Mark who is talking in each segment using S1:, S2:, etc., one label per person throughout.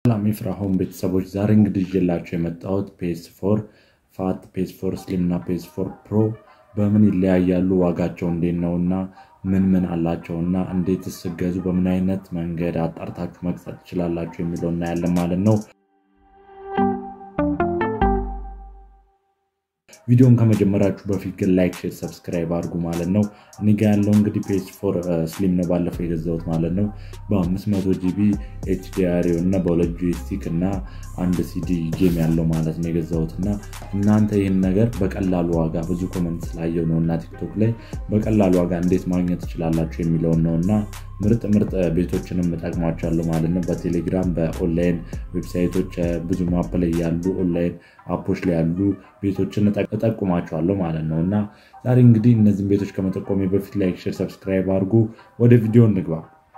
S1: ሰላም የፍራሆም ቤተሰቦች ዛሬ እንግዲህ ይዤላችሁ የመጣሁት ፔስ ፎር ፋት፣ ፔስ ፎር ስሊም እና ፔስ ፎር ፕሮ በምን ይለያያሉ፣ ዋጋቸው እንዴት ነው እና ምን ምን አላቸው እና እንዴት ስገዙ በምን አይነት መንገድ አጣርታችሁ መግዛት ትችላላችሁ የሚለው እናያለን ማለት ነው። ቪዲዮን ከመጀመራችሁ በፊት ግን ላይክ፣ ሼር፣ ሰብስክራይብ አድርጉ ማለት ነው። እኔ ጋ ያለው እንግዲህ ፔስ ፎር ስሊም ነው ባለፈው የገዛሁት ማለት ነው። በ500 ጂቢ ኤችዲአር እና በሁለት ጆይስቲክ እና አንድ ሲዲ ጌም ያለው ማለት ነው የገዛሁት እና እናንተ ይህን ነገር በቀላሉ ዋጋ ብዙ ኮመንት ስላየው ነው እና ቲክቶክ ላይ በቀላሉ ዋጋ እንዴት ማግኘት ትችላላችሁ የሚለውን ነው እና ምርጥ ምርጥ ቤቶችንም እጠቅማቸዋለሁ ማለት ነው። በቴሌግራም በኦንላይን ዌብሳይቶች ብዙ ማፕ ላይ ያሉ ኦንላይን አፖች ላይ ያሉ ቤቶችን እጠቁማቸዋለሁ ማለት ነው እና ዛሬ እንግዲህ እነዚህን ቤቶች ከመጠቆሜ በፊት ላይክ፣ ሼር፣ ሰብስክራይብ አድርጉ። ወደ ቪዲዮ እንግባ።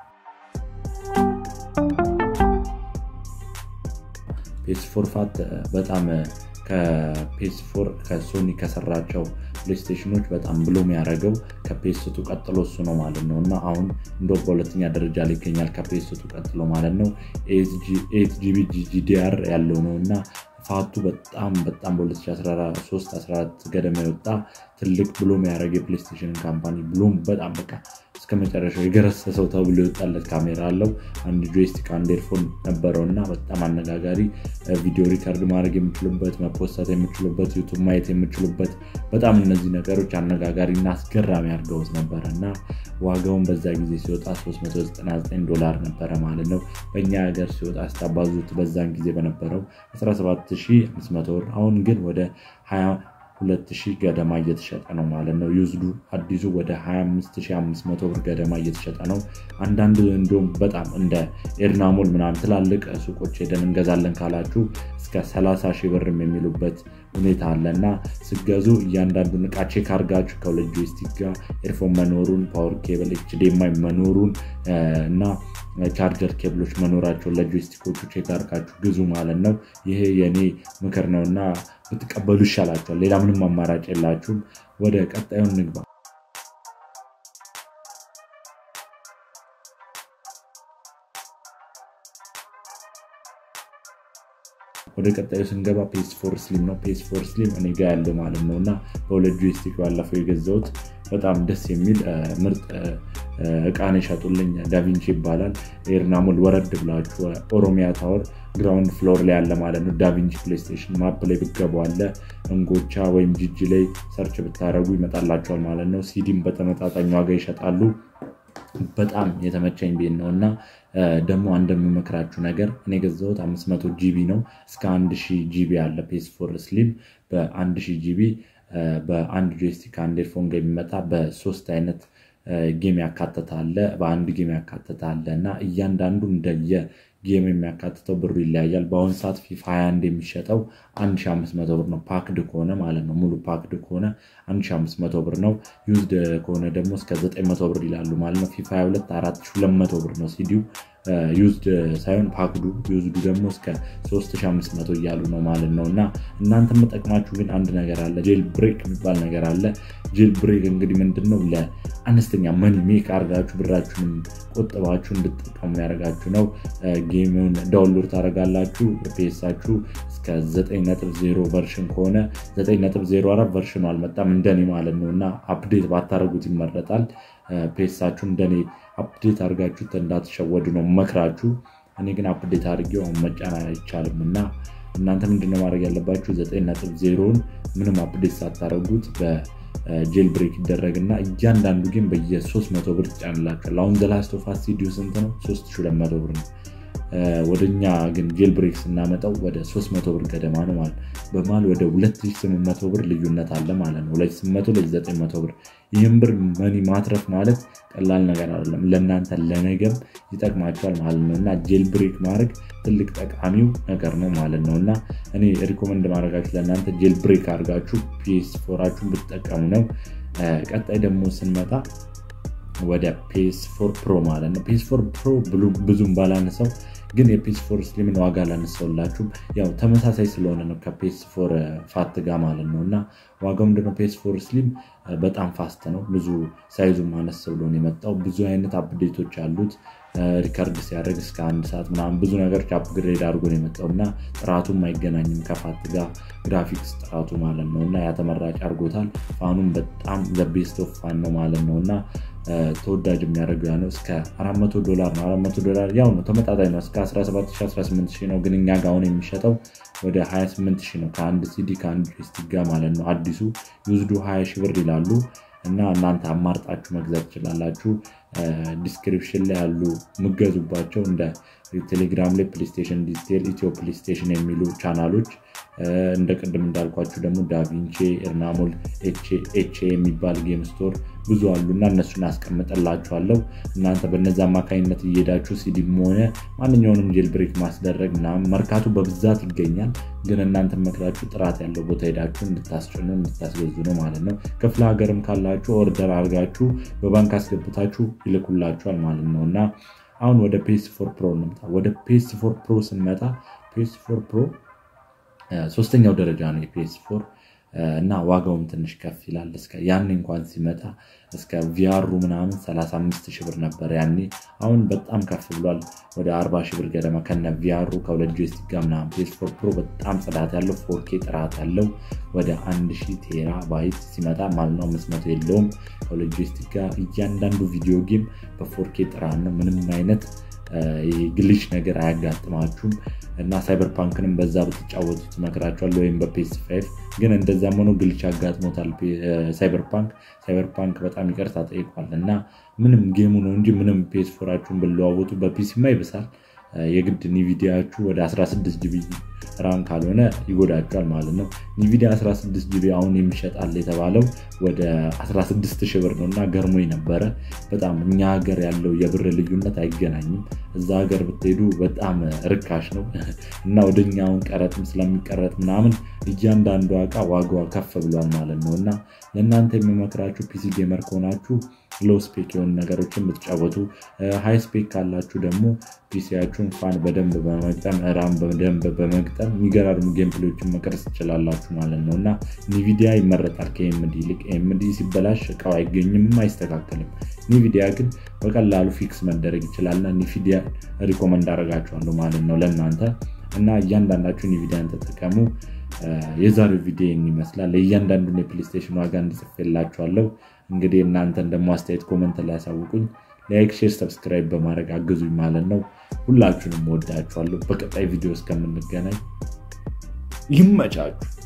S1: ፔስ ፎር ፋት በጣም ከፔስ ፎር ከሶኒ ከሰራቸው ፕሌይስቴሽኖች በጣም ብሎ የሚያደርገው ከፔስቱ ቀጥሎ እሱ ነው ማለት ነው እና አሁን እንደ በሁለተኛ ደረጃ ላይ ይገኛል ከፔስቱ ቀጥሎ ማለት ነው። ኤት ጂቢ ጂዲአር ያለው ነው እና ፋቱ በጣም በጣም በ2013 14 ገደማ የወጣ ትልቅ ብሎም ያደረገ የፕሌይስቴሽን ካምፓኒ ብሎም በጣም በቃ እስከ መጨረሻው የገረሰሰው ተብሎ የወጣለት ካሜራ አለው። አንድ ጆይስቲክ አንድ ኤርፎን ነበረው እና በጣም አነጋጋሪ ቪዲዮ ሪከርድ ማድረግ የምችሉበት መፖሰት የምችሉበት ዩቱብ ማየት የምችሉበት በጣም እነዚህ ነገሮች አነጋጋሪ እና አስገራሚ አድርገውት ነበረ እና ዋጋውን በዛ ጊዜ ሲወጣ 399 ዶላር ነበረ ማለት ነው። በእኛ ሀገር ሲወጣ ስታባዙት በዛን ጊዜ በነበረው 17500 ብር አሁን ግን ወደ 22000 ገደማ እየተሸጠ ነው ማለት ነው። ዩዝዱ አዲሱ ወደ 25500 ብር ገደማ እየተሸጠ ነው። አንዳንድ እንዲሁም በጣም እንደ ኤድናሞል ምናምን ትላልቅ ሱቆች ሄደን እንገዛለን ካላችሁ እስከ 30 ሺህ ብርም የሚሉበት ሁኔታ አለ እና ስገዙ እያንዳንዱን እቃ ቼክ አድርጋችሁ ከሁለት ጆይስቲክ ጋር ኤርፎን መኖሩን ፓወር ኬብል ኤችዲኤምአይ መኖሩን እና ቻርጀር ኬብሎች መኖራቸውን ለጆይስቲኮቹ ቼክ አድርጋችሁ ግዙ ማለት ነው። ይሄ የኔ ምክር ነው እና ብትቀበሉ ይሻላቸዋል። ሌላ ምንም አማራጭ የላችሁም። ወደ ቀጣዩን ንግባ። ወደ ቀጣዩ ስንገባ ፔስ ፎር ስሊም ነው። ፔስ ፎር ስሊም እኔ ጋ ያለው ማለት ነው እና በሁለት ጆይስቲክ ባለፈው የገዛሁት በጣም ደስ የሚል ምርጥ እቃን የሸጡልኝ ዳቪንቺ ይባላል። ኤርናሞል ወረድ ብላችሁ ኦሮሚያ ታወር ግራውንድ ፍሎር ላይ ያለ ማለት ነው። ዳቪንቺ ፕሌይስቴሽን ማፕ ላይ ብገቡ አለ እንጎቻ ወይም ጂጂ ላይ ሰርች ብታደረጉ ይመጣላቸዋል ማለት ነው። ሲዲም በተመጣጣኝ ዋጋ ይሸጣሉ። በጣም የተመቸኝ ቤት ነው እና ደግሞ እንደምመክራችሁ ነገር እኔ የገዛሁት 500 ጂቢ ነው። እስከ 1000 ጂቢ አለ ፔስ ፎር ስሊም በ1000 ጂቢ በአንድ ጆይስቲክ አንድ ኤርፎን ጋር የሚመጣ በሶስት አይነት ጌም ያካተታለ በአንድ ጌም ያካተታለ እና እያንዳንዱ እንደየ ጌም የሚያካትተው ብሩ ይለያያል። በአሁኑ ሰዓት ፊፋ 21 የሚሸጠው 1500 ብር ነው። ፓክድ ከሆነ ማለት ነው። ሙሉ ፓክድ ከሆነ 1500 ብር ነው። ዩዝድ ከሆነ ደግሞ እስከ 900 ብር ይላሉ ማለት ነው። ፊፋ 22 4200 ብር ነው ሲዲው ዩዝድ ሳይሆን ፓክዱ ዩዝዱ ደግሞ እስከ 3500 እያሉ ነው ማለት ነው። እና እናንተ የምጠቅማችሁ ግን አንድ ነገር አለ፣ ጄል ብሬክ የሚባል ነገር አለ። ጄል ብሬክ እንግዲህ ምንድን ነው? ለአነስተኛ መኒ ሜክ አድርጋችሁ ብራችሁንም ቆጥባችሁ እንድትጠቀሙ ያደርጋችሁ ነው። ጌሙን ዳውንሎድ ታደርጋላችሁ ፔሳችሁ እስከ 9.0 ቨርሽን ከሆነ 9.04 ቨርሽኑ አልመጣም እንደኔ ማለት ነው እና አፕዴት ባታደርጉት ይመረጣል። ፔሳችሁ እንደኔ አፕዴት አድርጋችሁ እንዳትሸወዱ ነው መክራችሁ። እኔ ግን አፕዴት አድርጌው አሁን መጫን አይቻልም እና እናንተ ምንድነው ማድረግ ያለባችሁ 9.0ን ምንም አፕዴት ሳታደርጉት በጄል ብሬክ ይደረግና እያንዳንዱ ግን በየ300 ብር ትጫንላችኋል። አሁን ዘላስት ኦፍ አስ ሲዲው ስንት ነው? 3200 ብር ነው። ወደኛ ግን ጄል ብሬክ ስናመጣው ወደ 300 ብር ገደማ ነው ማለት በመሀል ወደ 2800 ብር ልዩነት አለ ማለት ነው። 2800 ለ900 ብር። ይህም ብር መኒ ማትረፍ ማለት ቀላል ነገር አይደለም። ለእናንተ ለነገም ይጠቅማቸዋል ማለት ነው እና ጄል ብሬክ ማድረግ ትልቅ ጠቃሚው ነገር ነው ማለት ነው እና እኔ ሪኮመንድ ማድረጋችሁ ለእናንተ ጄል ብሬክ አድርጋችሁ ፒኤስ ፎራችሁን ብትጠቀሙ ነው። ቀጣይ ደግሞ ስንመጣ ወደ ፔስ ፎር ፕሮ ማለት ነው። ፔስ ፎር ፕሮ ብዙም ባላነሳው ግን የፔስ ፎር ስሊምን ዋጋ ላነሳውላችሁ ያው ተመሳሳይ ስለሆነ ነው ከፔስ ፎር ፋት ጋር ማለት ነው እና ዋጋው ምንድነው? ፔስ ፎር ስሊም በጣም ፋስት ነው። ብዙ ሳይዙ ማነስ ብሎ ነው የመጣው። ብዙ አይነት አፕዴቶች አሉት። ሪከርድ ሲያደርግ እስከ አንድ ሰዓት ምናምን ብዙ ነገሮች አፕግሬድ አድርጎ ነው የመጣው እና ጥራቱም አይገናኝም ከፋት ጋር ግራፊክስ ጥራቱ ማለት ነው እና ያ ተመራጭ አድርጎታል። ፋኑም በጣም ዘቤስት ኦፍ ፋን ነው ማለት ነው እና ተወዳጅ የሚያደርገው ያ ነው። እስከ 400 ዶላር ነው። 400 ዶላር ያው ነው ተመጣጣኝ ነው። እስከ 17018 ነው፣ ግን እኛ ጋር አሁን የሚሸጠው ወደ 28 ነው ከአንድ ሲዲ ከአንድ ጆይስቲክ ጋር ማለት ነው። አዲሱ ዩዝዱ 20 ሺህ ብር ይላሉ እና እናንተ አማርጣችሁ መግዛት ትችላላችሁ። ዲስክሪፕሽን ላይ ያሉ የምገዙባቸው እንደ ቴሌግራም ላይ ፕሌስቴሽን ዲቴል፣ ኢትዮ ፕሌስቴሽን የሚሉ ቻናሎች እንደ ቅድም እንዳልኳችሁ ደግሞ ዳቪንቼ፣ ኤርናሞል፣ ኤች የሚባል ጌም ስቶር ብዙ አሉ እና እነሱን አስቀምጠላችኋለሁ። እናንተ በነዚ አማካኝነት እየሄዳችሁ ሲዲም ሆነ ማንኛውንም ጄል ብሬክ ማስደረግ ምናምን መርካቱ በብዛት ይገኛል። ግን እናንተ መክራችሁ ጥራት ያለው ቦታ ሄዳችሁ እንድታስጭኑ እንድታስገዙ ነው ማለት ነው። ክፍለ ሀገርም ካላችሁ ኦርደር አድርጋችሁ በባንክ አስገብታችሁ ይልኩላችኋል ማለት ነው እና አሁን ወደ ፔስ ፎር ፕሮ እንምጣ። ወደ ፔስ ፎር ፕሮ ስንመጣ ፔስ ፎር ፕሮ ሶስተኛው ደረጃ ነው የፔስ ፎር እና ዋጋውም ትንሽ ከፍ ይላል። ያኔ እንኳን ሲመጣ እስከ ቪያሩ ምናምን 35 ሺህ ብር ነበር ያኔ። አሁን በጣም ከፍ ብሏል ወደ 40 ሺህ ብር ገደማ ከነ ቪያሩ ከሁለት ጆይስቲክ ጋር ምናምን። ፔስ ፎር ፕሮ በጣም ጽዳት ያለው ፎርኬ ጥራት ያለው ወደ 1000 ቴራ ባይት ሲመጣ ማለት ነው። 500 የለውም ከሁለት ጆይስቲክ ጋር እያንዳንዱ ቪዲዮ ጌም በፎርኬ ጥራት ነው። ምንም አይነት ግልሽ ነገር አያጋጥማችሁም እና ሳይበር ፓንክንም በዛ ብትጫወቱ ትመክራችኋል። ወይም በፔስ ፋይቭ ግን እንደዛም ሆኖ ግልች አጋጥሞታል ሳይበር ፓንክ። ሳይበር ፓንክ በጣም ይቅርታ ጠይቋል እና ምንም ጌሙ ነው እንጂ ምንም ፔስ ፎራችሁን ብለዋወጡ በፒሲማ ይብሳል። የግድ ኒቪዲያችሁ ወደ 16 ጂቢ ራም ካልሆነ ይጎዳቸዋል ማለት ነው። ኒቪዲያ 16 ጂቢ አሁን የሚሸጣል የተባለው ወደ 16 ሺህ ብር ነው እና ገርሞኝ ነበረ በጣም እኛ ሀገር ያለው የብር ልዩነት አይገናኝም። እዛ ሀገር ብትሄዱ በጣም ርካሽ ነው እና ወደኛውን ቀረጥም ስለሚቀረጥ ምናምን እያንዳንዱ እቃ ዋጋዋ ከፍ ብሏል ማለት ነው እና ለእናንተ የሚመክራችሁ ፒሲ ጌመር ከሆናችሁ ሎ ስፔክ የሆኑ ነገሮችን ብትጫወቱ፣ ሃይ ስፔክ ካላችሁ ደግሞ ፒሲያችሁን ፋን በደንብ በመግጠም ራም በደንብ በመግጠም የሚገራርሙ ጌምፕሌዎችን መቅረጽ ትችላላችሁ ማለት ነው እና ኒቪዲያ ይመረጣል ከኤምዲ ይልቅ። ኤምዲ ሲበላሽ እቃው አይገኝም፣ አይስተካከልም። ኒቪዲያ ግን በቀላሉ ፊክስ መደረግ ይችላልና ኒቪዲያ ሪኮመንድ አደርጋችኋለሁ ማለት ነው ለእናንተ እና እያንዳንዳችሁ ኒቪዲያን ተጠቀሙ። የዛሬው ቪዲዮ ይመስላል። ለእያንዳንዱን የፕሌስቴሽን ዋጋ እንድጽፍላችኋለሁ። እንግዲህ እናንተን ደግሞ አስተያየት ኮመንት ላይ ያሳውቁኝ። ላይክ፣ ሼር፣ ሰብስክራይብ በማድረግ አግዙኝ ማለት ነው። ሁላችሁንም ወዳችኋለሁ። በቀጣይ ቪዲዮ እስከምንገናኝ ይመቻችሁ።